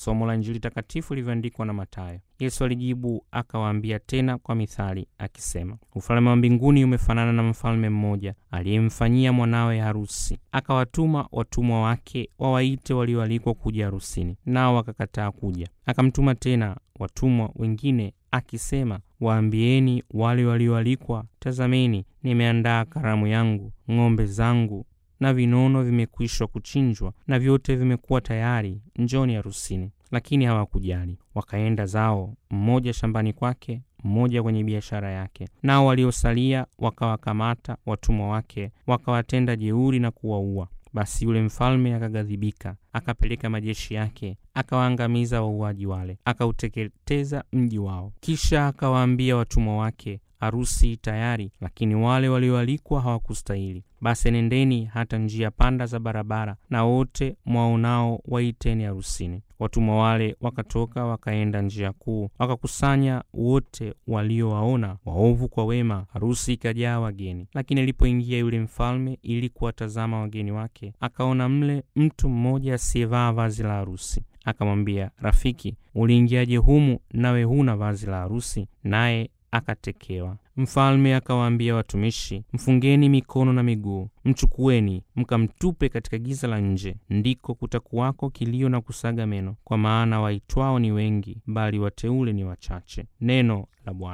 Somo la Injili takatifu lilivyoandikwa na Mathayo. Yesu alijibu akawaambia tena kwa mithali akisema, ufalme wa mbinguni umefanana na mfalme mmoja aliyemfanyia mwanawe harusi, akawatuma watumwa wake wawaite walioalikwa kuja harusini, nao wakakataa kuja. Akamtuma tena watumwa wengine akisema, waambieni wale walioalikwa, tazameni, nimeandaa karamu yangu, ng'ombe zangu na vinono vimekwisha kuchinjwa na vyote vimekuwa tayari, njoni harusini. Lakini hawakujali, wakaenda zao, mmoja shambani kwake, mmoja kwenye biashara yake. Nao waliosalia wakawakamata watumwa wake, wakawatenda jeuri na kuwaua. Basi yule mfalme akaghadhibika, akapeleka majeshi yake, akawaangamiza wauaji wale, akauteketeza mji wao. Kisha akawaambia watumwa wake, harusi tayari, lakini wale walioalikwa hawakustahili. Basi nendeni hata njia panda za barabara, na wote mwaonao waiteni harusini. Watumwa wale wakatoka wakaenda njia kuu, wakakusanya wote waliowaona, waovu kwa wema. Harusi ikajaa wageni. Lakini alipoingia yule mfalme ili kuwatazama wageni wake, akaona mle mtu mmoja asiyevaa vazi la harusi. Akamwambia, Rafiki, uliingiaje humu nawe huna vazi la harusi? Naye akatekewa. Mfalme akawaambia watumishi, mfungeni mikono na miguu, mchukueni mkamtupe katika giza la nje, ndiko kutakuwako kilio na kusaga meno, kwa maana waitwao ni wengi, bali wateule ni wachache. Neno la Bwana.